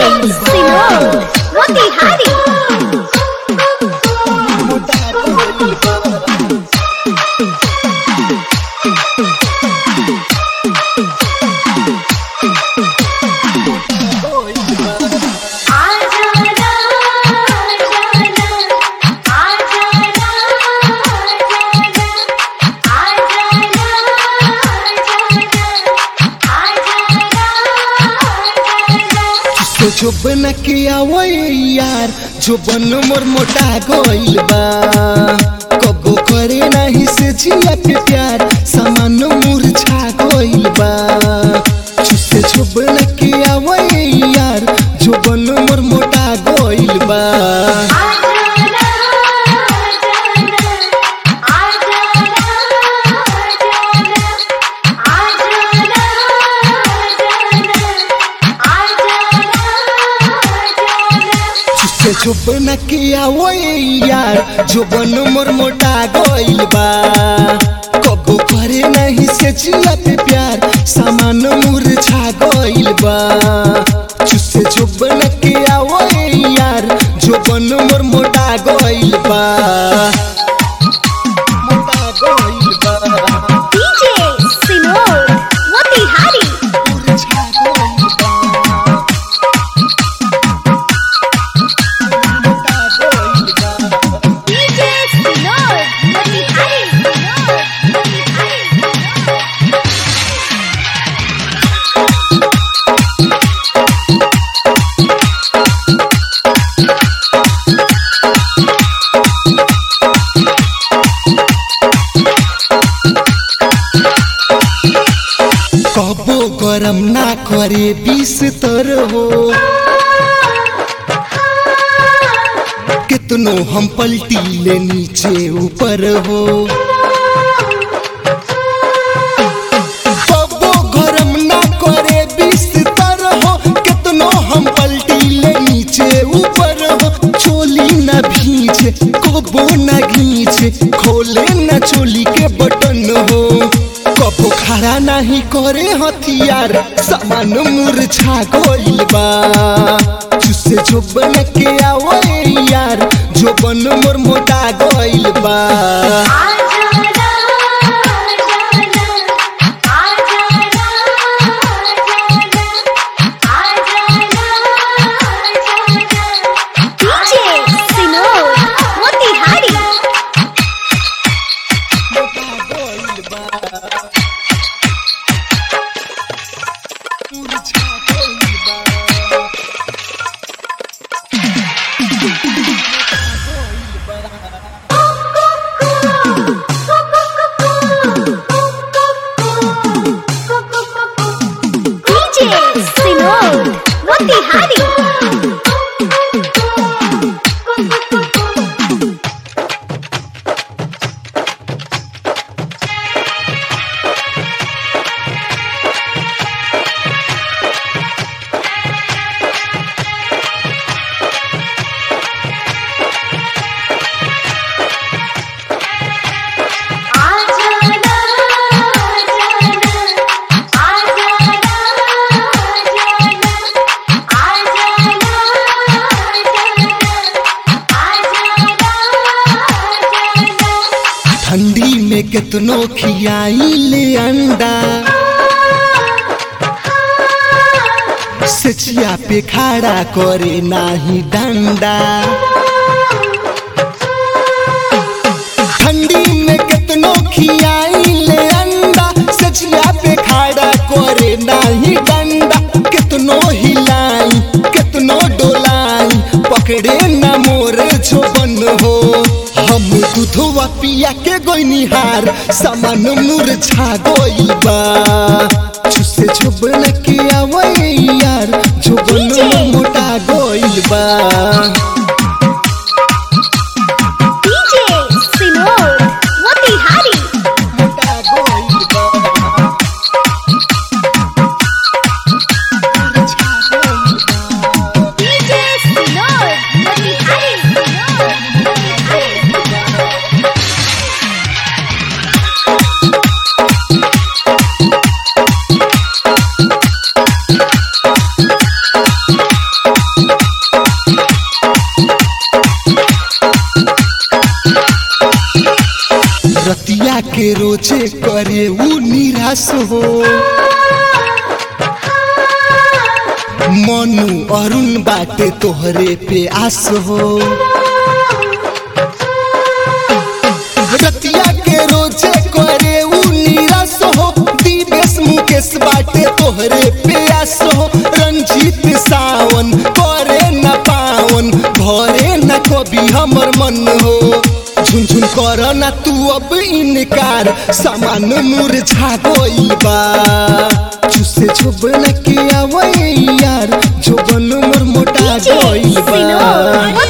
सिनोर मोतिहारी तो जो बन के आवै यार जो बन मोर मोटा गइल बा कबो करे नाही से जिया पे प्यार सामान मुरझा गइल बा चुसे जो बन के आवै यार जो बन मोर मोटा गइल बा चुसे जो बन के आवै यार जो बन मोर मोटा गइल बा कबो करे नाही से जिया पे प्यार सामान मुरझा गइल बा चुसे जो बन के आवै यार जो बन मोर मोटा गइल बा मोटा गइल बा डीजे सिनोर मोतिहारी मुरझा गइल बा मोटा गइल बा डीजे सिनोर मोतिहारी सिनोर मोतिहारी कबो गरम ना करे बीस तर हो कितनो हम पलटी ले नीचे ऊपर हो कबो गरम ना करे बीस तर हो कितनो हम पलटी ले नीचे ऊपर हो चोली न भींचे कबो न घींचे खोले न चोली के बटन हो कबो खड़ा नहीं करे हथियार सामान मुरझा गइल बा चुसे जो बन के आवै यार जो बन मोर मोटा गइल बा डीजे सिनोर मोतिहारी मोटा गइल बा मुरझा गइल बा डीजे सिनोर मोतिहारी ठंडी में कितनो खियाई ले अंडा सचिया पे खड़ा करे नाही डंडा ठंडी में कितनो खियाई ले अंडा सचिया पे खड़ा करे नाही डंडा कितनो हिलाई कितनो डोलाई पकड़े न मोर छोबन हो हम दूधवा पिया के गोइनिहार सामान मुरझा गइल बा छुसे झुबन के आवै यार झुबन मोटा गइल बा डीजे सिनोर मोतिहारी मोटा गइल बा मुरझा गइल बा डीजे सिनोर मोतिहारी सिनोर मोतिहारी रतिया के रोजे करे ऊ निराश हो मनु अरुण बाटे तोहरे पे आस हो रतिया के रोजे करे ऊ निराश हो दिवेश मुकेश बाटे तोहरे पे आस हो रंजीत सावन करे न पावन भरे न कभी हमर मन हो झुनझुन कर ना तू अब इनकार सामान मुरझा गइल बा चुसे छोबन के आवै यार जोबन मोर मोटा DJ गइल बा Sinod